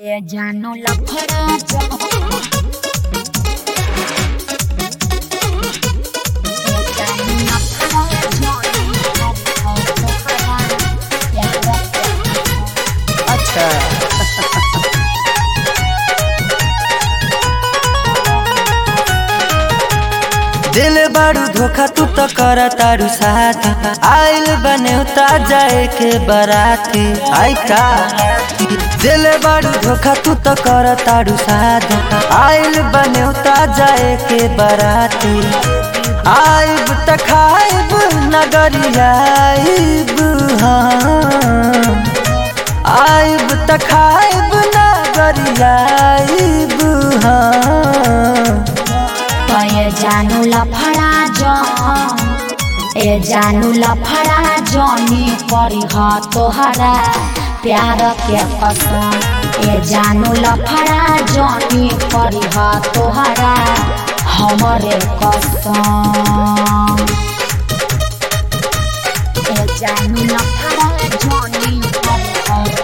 Ella no la para Ella no la para अच्छा दिल बारू धोखा तू तो कर तारू साथ आइल बने उता जाए के बराती आई का दिल बारू धोखा तू तो कर तारू साथ आइल बने उता जाए के बराती आइब त खाइब नगरिया आइब हाँ आइब त खाइब नगरिया आइब हाँ ए जानु लफड़ा जौन ए जानु लफड़ा जौनी परी ह तोहरा प्यार के कसम ए जानु लफड़ा जौनी परी ह तोहरा हमरे कसम ए जानु लफड़ा जौनी परी ह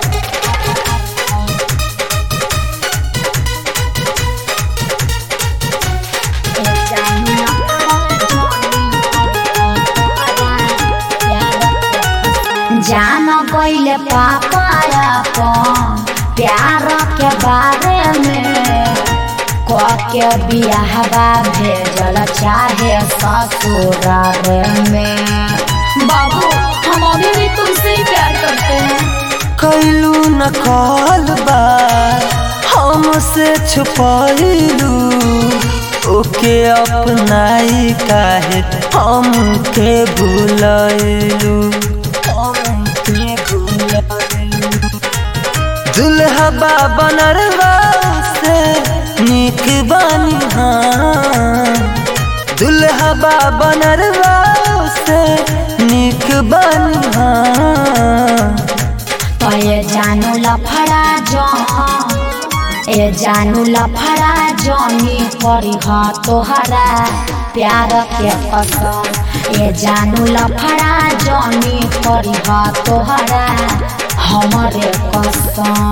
जान गईले पापाया पन प्यार के बारे में के बियाहवा भेजल चाहे ससुराल में बाबू हम अभी भी तुमसे ही प्यार करते हैं कैलू न कॉल बा हमसे छुपैलू ओके अपनाई काहे हमके भूलैलू हमके भूलैलू दुल्हा बनरवा से निक बानी हाँ दुल्हा बनरवा से निक बानी हाँ तो ये जानू लफड़ा जौन ए जानू लफड़ा जौनी परी ह तोहरा प्यार के कसम ए जानू लफड़ा जौनी परी ह तोहरा हमरे कसम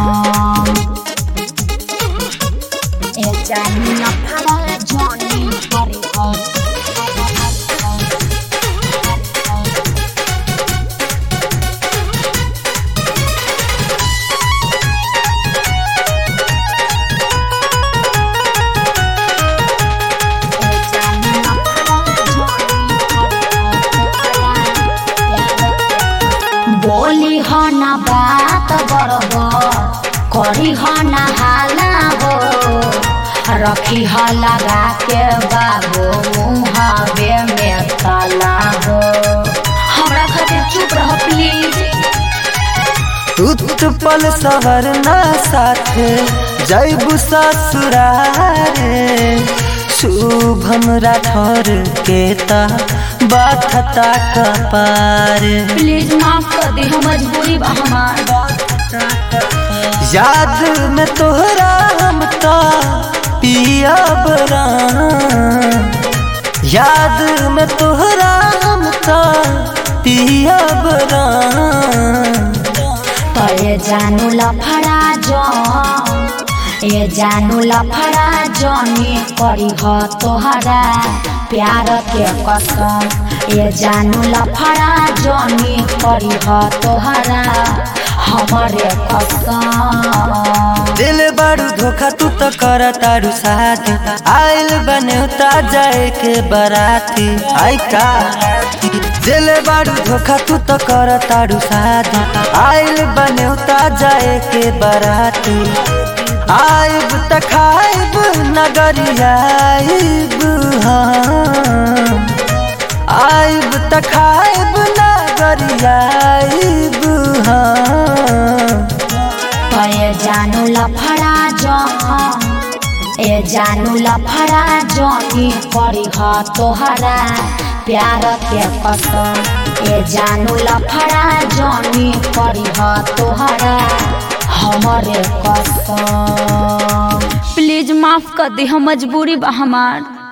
ए जानू लफड़ा जौनी परी ह बोली हो न बात बरबर करी हो न हाला हो रखी हो लगा के बाबू मुहावे में ताला हो हमरा खातिर चुप रह प्लीज उत्पल सवरना साथ जैबु ससुरारे शुभम राठौर के ता बाथता कपार प्लीज माफ कर दे हम मजबूरी बा हमार याद में तोहरा हम ता पिया बरा याद में तोहरा हम ता पिया बरा तो ये जानू लफड़ा जौन ए जानू लफड़ा जौनी करी ह तोहरा प्यार के कसम ए जानू लफड़ा जौनी करी ह तोहरा हमरे कसम दिल बारू धोखा तू तो कर तारू साथ आइल बने उता जाए के बराती आई का दिल बारू धोखा तू तो कर तारू साथ आइल बने उता जाए के बराती आइब त खाइब नगरिया आइब हाँ आइब त खाइब नगरिया आइब हाँ तो ये जानू लफड़ा जौन ए जानू लफड़ा जौनी करी ह तोहरा प्यार के कसम ए जानू लफड़ा जौनी करी ह तोहरा हमरे कसम प्लीज माफ कर दे हम मजबूरी बा हमार